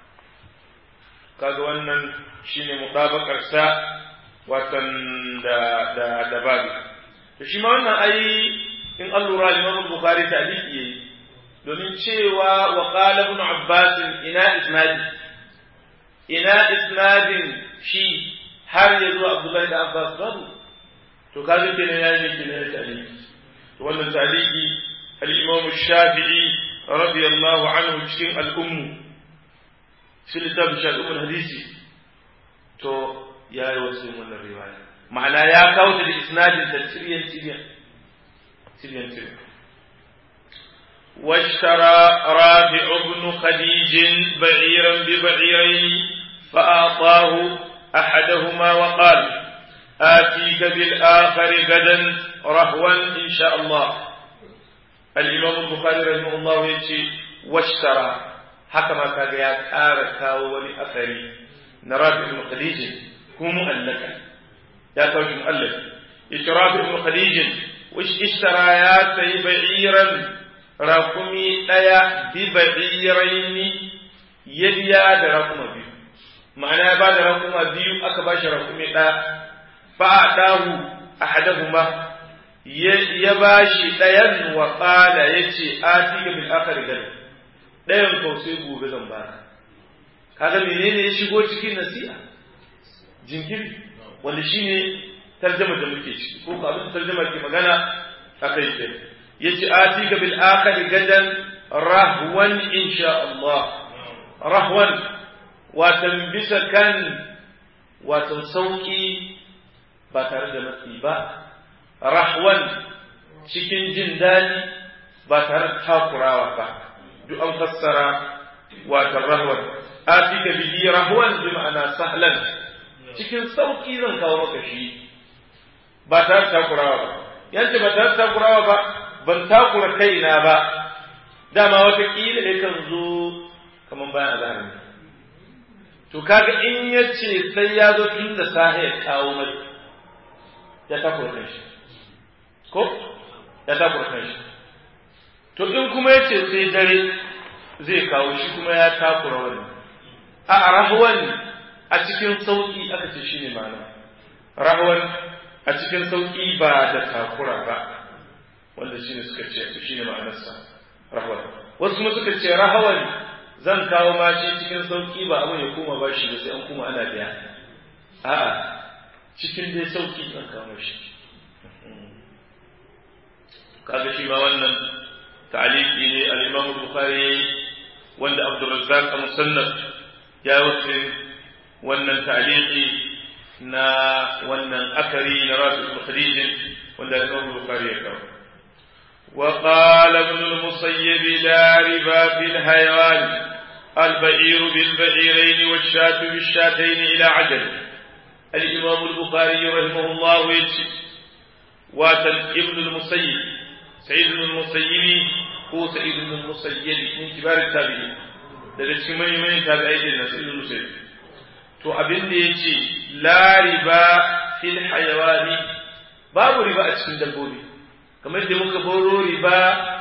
Speaker 1: kaga wannan shine mutabakarsa watan da da da babu to shi ma wannan ai in an lura Imam Bukhari taliki yayi domin cewa wa qala ibn Abbas ina isnadi ina isnadin shi har ya zo Abdullahi da Abbas babu to kaga kenan ya yi kenan ya taliki to wannan taliki al-Imam Shafi'i radiyallahu anhu cikin al-ummu shi littafin shafi'ul hadisi to ya yi wasu wannan riwaya ma'ana ya kawo ta da isnadin da siryan siryan siryan siryan واشترى رافع بن خديج بعيرا ببعيرين فأعطاه أحدهما وقال آتيك بالآخر غدا رهوا إن شاء الله الإمام البخاري رحمه الله يقول واشترى haka ma kaga ya ƙara kawo wani asari na rafi ibn khadij ko mu'allaka ya kawo shi mu'allaka yace rafi ibn khadij wish ishtara ya sayi ba'iran rakumi daya bi ba'iraini ya biya da rakuma biyu ma'ana ya bada rakuma biyu aka bashi rakumi daya fa adahu ahadahuma ya bashi dayan wa qala yace atika bil akhir gadi ɗayan kau sai gobe zan baka kaga menene ya shigo cikin nasiha jinkiri wanda shine tarjama da muke ciki ko ka abin tarjama ke magana akai ke yace atika bil akhir gadan rahwan insha Allah rahwan watan bisa kan watan sauki ba tare da matsi ba rahwan cikin jin daɗi ba tare da takurawa ba duk an fassara watan rahwan atika bihi rahwan bi ma'ana sahlan cikin sauki zan kawo maka shi ba tare da takurawa ba yance ba tare da takurawa ba ban takura kaina ba dama wata kila da kan zo kaman bayan azhar ne to kaga in yace sai ya zo tun da sahe ya kawo mai ya takura kanshi ko ya takura kanshi to in kuma yace sai dare zai kawo shi kuma ya takura wani a rahwan a cikin sauki aka ce shine ma'ana rahwan a cikin sauki ba da takura ba wanda shine suka ce shine ma'anarsa rahwan wasu kuma suka ce rahwan zan kawo ma shi cikin sauki ba abin ya koma ba shi ba sai an kuma ana biya a'a cikin dai sauki zan kawo shi kaga shi ma wannan ta'aliki ne al-Imam Bukhari wanda Abdul Razzaq musannaf ya wasu wannan ta'aliki na wannan akari na Rafi al-Khadij wanda al-Imam Bukhari ya kawo وقال ابن المصيب لا ربا في الحيوان البعير بالبعيرين والشاة بالشاتين إلى عجل الإمام البخاري رحمه الله يجي واتن ابن المصيب سعيد بن المسيب هو سعيد بن المسيب من كبار التابعين daga cikin manyan manyan tabi'ai din na sa'id musayyib to abin da yace la riba fil hayawani babu riba a cikin dabbobi kamar da muka boro riba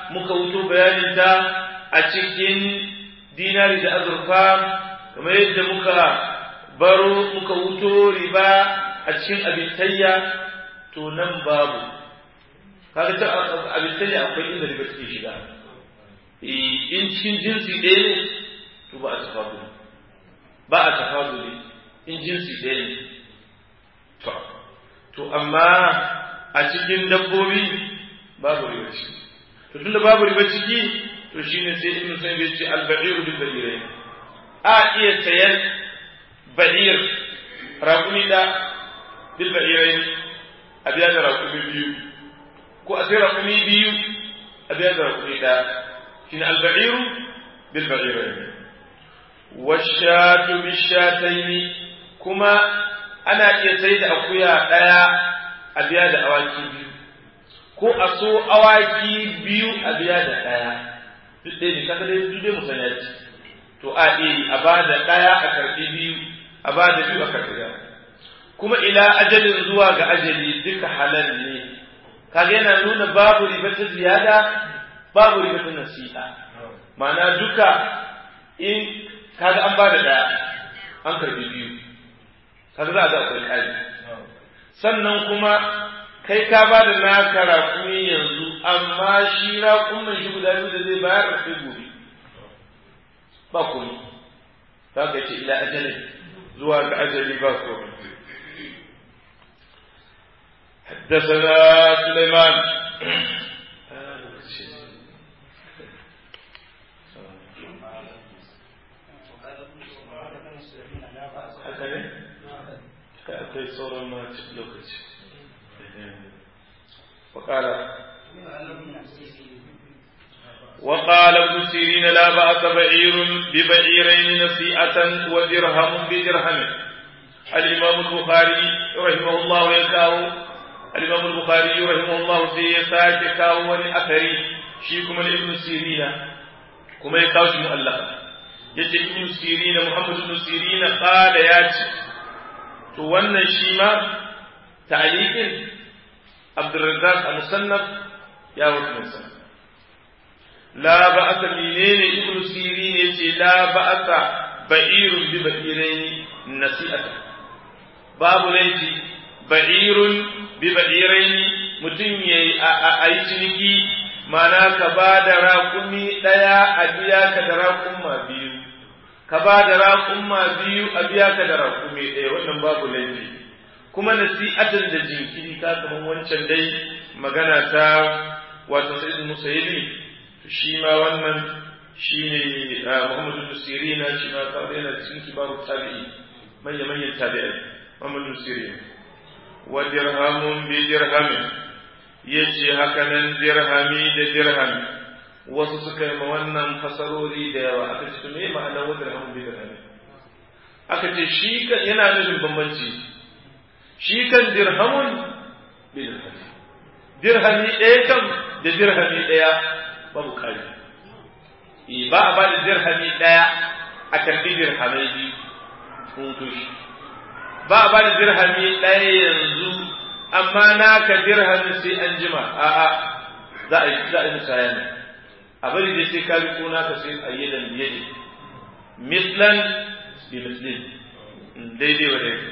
Speaker 1: muka wuto bayaninta a cikin dinari da azurfa kamar yadda muka baro muka wuto riba a cikin abitayya to nan babu kaga ta abitayya akwai inda riba take shiga in cikin jinsi ɗaya ne to ba a tafaduli ba a tafaduli in jinsi ɗaya ne to to amma a cikin dabbobi babu riba ciki to tunda babu riba ciki to shine sai ibnu sayyid ya ce al-ba'iru bil ba'irain a iya sayan ba'ir raƙumi da bil ba'irain a biya da raƙumi biyu ko a sai raƙumi biyu a biya da raƙumi da shine al-ba'iru bil ba'irain washatu bishataini kuma ana iya sai da akuya ɗaya a biya da awaki biyu ko a so awaki biyu a biya da ɗaya duk ɗaya ne kaga dai duk dai musanya ce to a ɗaya a ba da ɗaya a karɓi biyu a ba da biyu a karɓi ɗaya kuma ila ajalin zuwa ga ajali duka halal ne kaga yana nuna babu riba ta ziyada babu riba ta nasi'a ma'ana duka in kaga an ba da ɗaya an karɓi biyu kaga za a ga akwai ƙari sannan kuma kai ka ba da naka raƙumi yanzu amma shi raƙumin shi guda biyu da zai bayar da sai gobe ba komai za ka ce ila ajalin zuwa ga ajali ba komai حدثنا سليمان akwai sauran ma lokaci وقال وقال ابن سيرين لا بأس بعير ببعيرين نسيئة ودرهم بدرهم الإمام البخاري رحمه الله يكاو الإمام البخاري رحمه الله سيساك كاو أثري شيكم ابن سيرين كما يكاوش مؤلفة yace ibn sirin muhammad ibn sirin qala yace to wannan shi ma ta'liqin abdurrazzaq al-musannaf ya wuce la ba'asa menene ibn sirin yace la ba'asa ba'irun bi ba'iraini nasi'ata babu laifi ba'irun bi ba'iraini mutum yayi a yi ciniki mana ka ba da raƙumi ɗaya a biya ka da raƙumma biyu ka ba da raƙumma biyu a biya ka da raƙumi ɗaya wannan babu laifi kuma nasi'atan da jinkiri ka kaman wancan dai magana ta wato sai musayyibi shi ma wannan shine Muhammadu bin Sirina shi ma ka yana cikin kibaru tabi'i manya manyan tabi'ai Muhammadu bin Sirina wa dirhamun bi dirhamin yace haka nan dirhami da dirhami wasu suka yi ma wannan fasarori da yawa aka ce me ma'anar wa dirhamun bi dirhami aka ce shi yana nufin bambanci shi kan dirhamun bi dirhami dirhami ɗaya kan da dirhami ɗaya babu ƙari ba a ba da dirhami ɗaya a karɓi dirhamai biyu hutu shi ba a ba da dirhami ɗaya yanzu amma naka dirhami sai an jima a'a za a yi za a yi musaya ne a bari dai sai ka riko naka sai a yi dan biye ne mislan bi mislin daidai wa daidai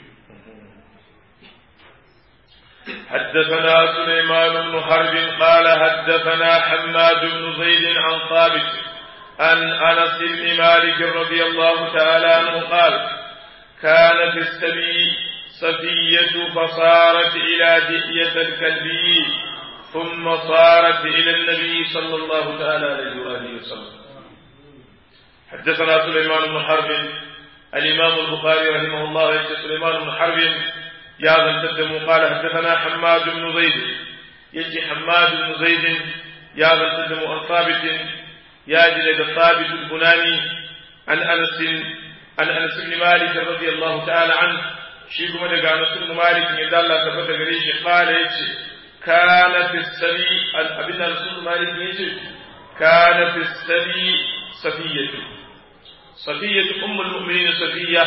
Speaker 1: حدثنا سليمان بن حرب قال حدثنا حماد بن زيد عن ثابت عن انس بن مالك رضي الله تعالى عنه قال كان في السبي صفية فصارت إلى دحية الكلبي ثم صارت إلى النبي صلى الله تعالى عليه وآله وسلم حدثنا سليمان بن حرب الإمام البخاري رحمه الله يقول سليمان بن حرب يا ذا التدم قال حدثنا حماد بن زيد يجي حماد بن زيد يا ذا التدم عن ثابت يا جلد ثابت البناني عن انس عن انس بن مالك رضي الله تعالى عنه شي كما daga Anas ibn Malik ne da Allah tabbata gare shi kala yace kana fi sabi al abin Anas ibn Malik yace kana fi sabi safiyatu safiyatu ummul mu'minin safiya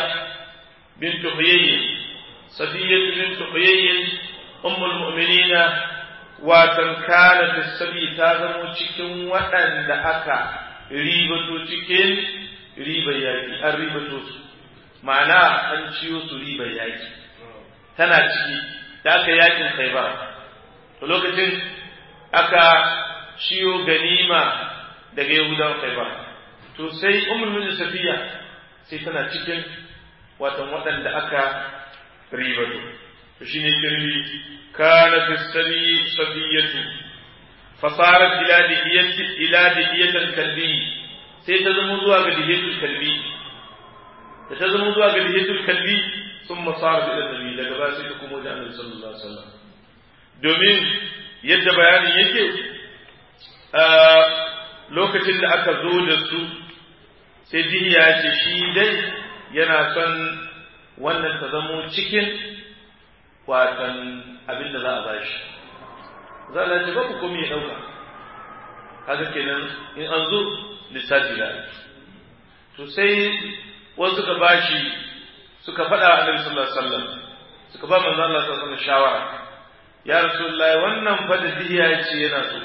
Speaker 1: bint Huyayy صفية بنت حيي أم المؤمنين watan kana tasabi ta zamo cikin waɗanda aka ribato cikin ribar yaƙi an ribato su ma'ana an ciyo su ribar yaƙi tana ciki da aka yaƙin khaibar to lokacin aka ciyo ganima daga yahudan khaibar to sai ummul safiya sai tana cikin watan waɗanda aka ribato to shine kirmi kana fi sabi sabiyatu fasarat ila dihiyati ila dihiyatil kalbi sai ta zama zuwa ga dihiyatul kalbi da ta zama zuwa ga dihiyatul kalbi sun masara ila nabi daga ba sai ta kuma da annabi sallallahu alaihi wasallam domin yadda bayanin yake lokacin da aka zo da su sai dihiya ce shi dai yana son wannan ta zamo cikin watan abin da za a bashi za a ce babu komai ya ɗauka kaga kenan in an zo lissafi da to sai wasu suka bashi suka faɗa a Annabi sallallahu alaihi wasallam suka ba manzo Allah sallallahu alaihi wasallam shawara ya rasulullahi wannan fa da dihiya ce yana so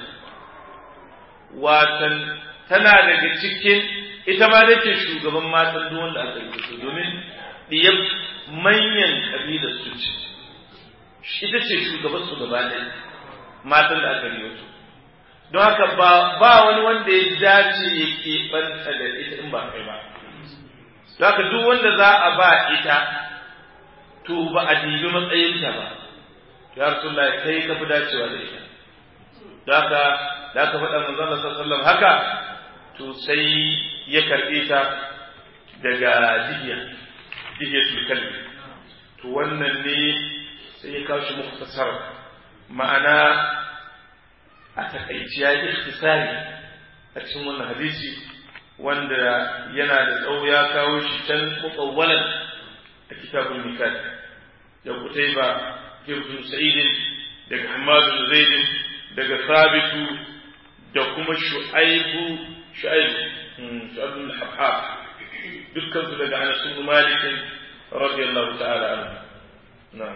Speaker 1: watan tana daga cikin ita ma da ce shugaban matan duk wanda aka yi domin diyar manyan kabilar su ce ita ce shugaban su gaba ɗaya matan da aka yi su don haka ba ba wani wanda ya dace ya keɓanta da ita in ba kai ba don haka duk wanda za a ba ita to ba a dibi matsayinta ba ya rasulullah kai ka fi dacewa da ita don haka da aka faɗa manzon Allah sallallahu haka to sai ya karɓe ta daga dihiya dihiyatul kalbi to wannan ne sai ya kawo shi muktasar ma'ana a takaici ya yi ikhtisari a cikin wannan hadisi wanda yana da tsawo ya kawo shi can mutsawwalan a kitabun nikah da kutaiba ibn sa'idin daga hamadu zaidin daga sabitu da kuma shu'aibu shu'aibu shu'aibu al-habhab dukkan su daga anas bin malik radiyallahu ta'ala anhu na'am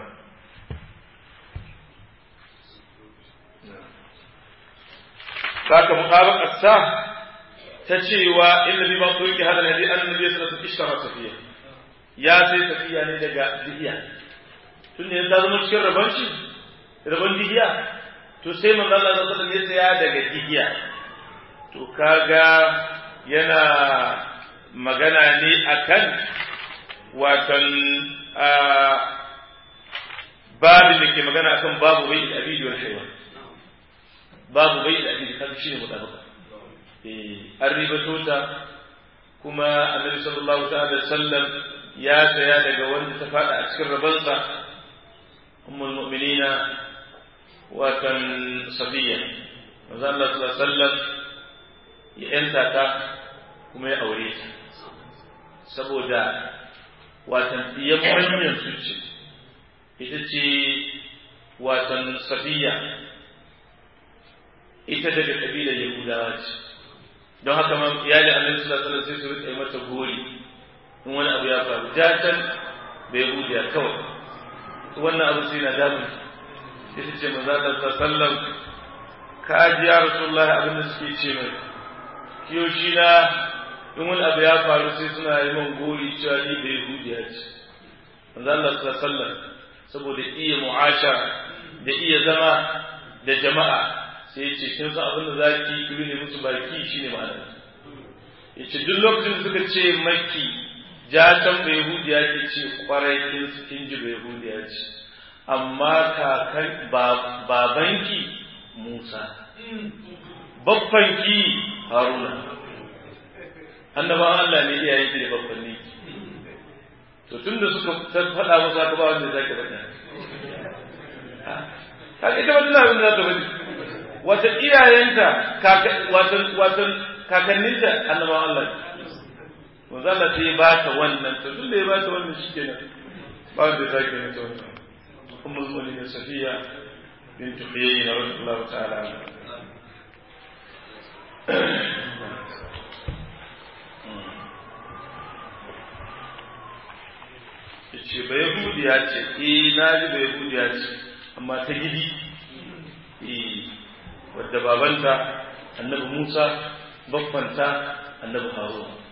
Speaker 1: saka mutabaqat sa ta cewa inna bi ma turki hada hadi annabi sallallahu alaihi wasallam ishtara safiya ya sai safiya ne daga dihiya tun ne ta zama cikin rabon shi rabon dihiya to sai manzo Allah sallallahu alaihi wasallam ya saya daga dihiya to kaga yana magana ne akan watan babin da ke magana akan babu bai da abidi wal haywan babu bai da abidi kan shine mutabaka eh an ribato ta kuma annabi sallallahu ta'ala sallam ya saya daga wanda ta fada a cikin rabansa ummul mu'minina watan safiya manzo Allah sallallahu alaihi wasallam ya yanta ta kuma ya aure ta saboda watan diyan manyan su ce ita ce watan safiya ita daga kabilar yahudawa ce don haka ma iyalin annabi sallallahu alaihi wasallam sai su rika mata gori in wani abu ya faru jatan bai yahudiya kawai wannan abu sai na damun ita ce manzo Allah sallallahu ka ji ya rasulullahi abin da suke ce mai kiyoshi na in wani abu ya faru sai suna yi man gori cewa ni bai yahudiya ce manzo Allah sallallahu saboda iya mu'ashara da iya zama da jama'a sai ya ce kin san abin da zaki ki ne musu baki shine ma'ana yace duk lokacin da suka ce maki jatan bai yahudiya ke ce kwarai kin su kin ji bai yahudiya ce amma kakan babanki Musa babbanki Haruna annabawan Allah ne iyayen ki da babbanni to tunda suka faɗa masa ka ba wanda zaki faɗa kaga ita wannan abin da za ta faɗi wata iyayenta watan watan kakanninta annabawan Allah manzo Allah sai ya ba ta wannan to tunda ya ba ta wannan shikenan ba wanda zaki mata wannan ummul mu'minin safiya bint huyayna radiyallahu ta'ala anha ce ba yahudiya ce eh na ji ba yahudiya ce amma ta gidi eh wadda babanta annabi Musa baffanta annabi Haruna